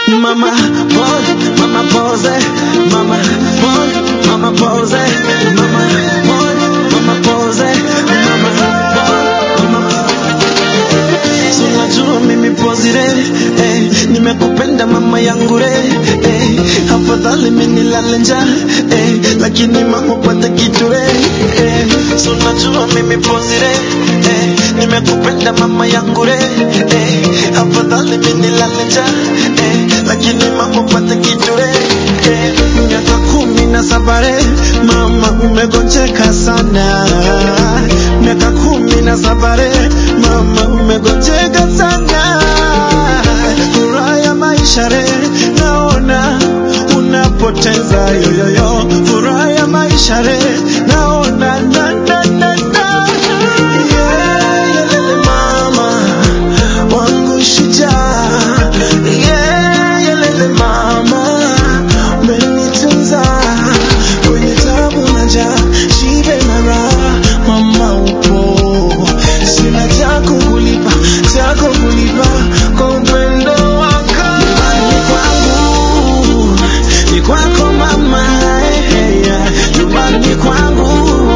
mama pose, mama pose, mama pose, mama pose, mama pose, mama pose, mama pose, mama Si unajua mimi pozire eh, nimekupenda mama yangu re eh, afadhali mimi nilale njaa eh, lakini mama upate kitu re eh, si unajua mimi pozire eh, nimekupenda mama yangu re eh, afadhali mimi nilale njaa eh, lakini mama upate kitu re eh, miaka kumi na saba re mama umegonjeka sana miaka kumi na saba re mama umegonjeka sana furaha ya maisha re naona unapoteza yoyoyo furaha ya maisha re naona na, na, na, na. Yeah, yelele mama wangu shujaa yeah, yelele mama umenitunza kwenye tabu na njaa shibe na raha mama upo sina cha kukulipa cha kukulipa kwa upendo wako nyumbani kwangu ni kwako mama eh, eh, yeah. nyumbani kwangu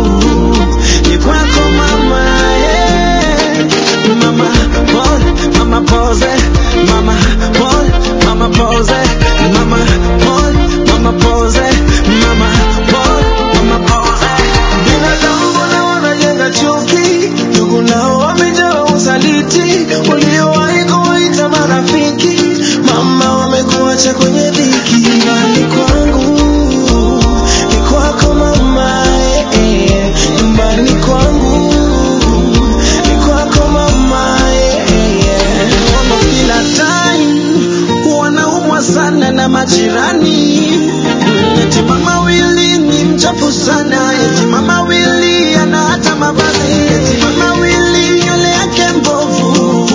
ni kwako mama eh. mama pose mama pose mama pose mama pose mama pose mama pose mama pose mama pose binadamu mbona wanajenga chuki ndugu nao wamejaa usaliti waliowahi kuwaita marafiki mama wamekuacha kwenye dhiki nyumbani kwangu ni kwako mama eh, eh, nyumbani kwangu ni kwako mama eh, eh, eh. Mama kila time wanaumwa sana na majirani eti mama wili ni mchafu sana eti mama wili ana hata mavazi eti mama wili nywele yake mbovu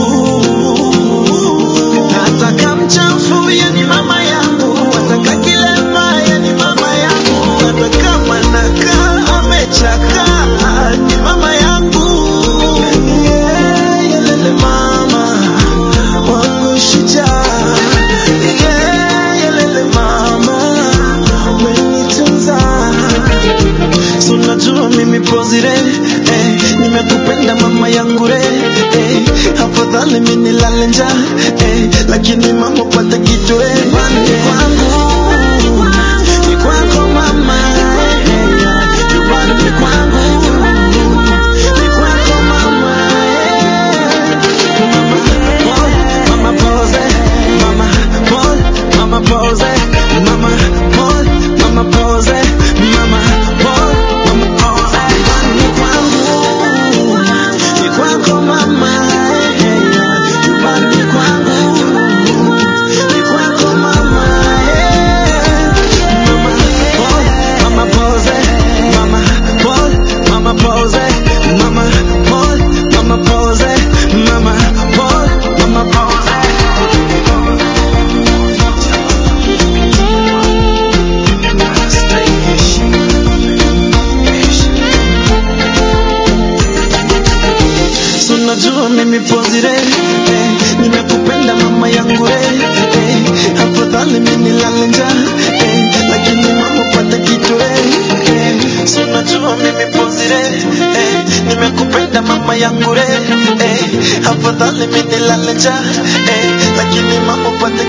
ataka mchafu ye ni mama yangu ataka kilema ye ni mama yangu hata kama nakaa amechaka ni mama yangu yeah, yelele mama wangu shujaa yeah, yelele mama umenitunza Si unajua mimi pozire eh, nimekupenda mama yangu re eh, afadhali mimi nilale njaa eh, lakini mama upate kitu eh, nyumbani kwangu ni kwako mama eh, eh, nyumbani kwangu ni kwako mama eh, mama pose, mama pose, mama pose, mama pose, mama pose, mama pose, mama pose, mama pose. Nyumbani kwangu, ni kwako mama, eh, eh, nyumbani kwangu, ni kwako mama, eh. Mama pose, mama pose, mama pose, mama pose, mama pose, mama pose, mama pose, mama pose. Si unajua mimi pozire eh, nimekupenda mama yangu re eh, afadhali mimi nilale njaa eh, lakini mama upate kitu eh, eh, si unajua mimi pozire eh, nimekupenda mama yangu re eh, afadhali mimi nilale njaa eh, lakini mama upate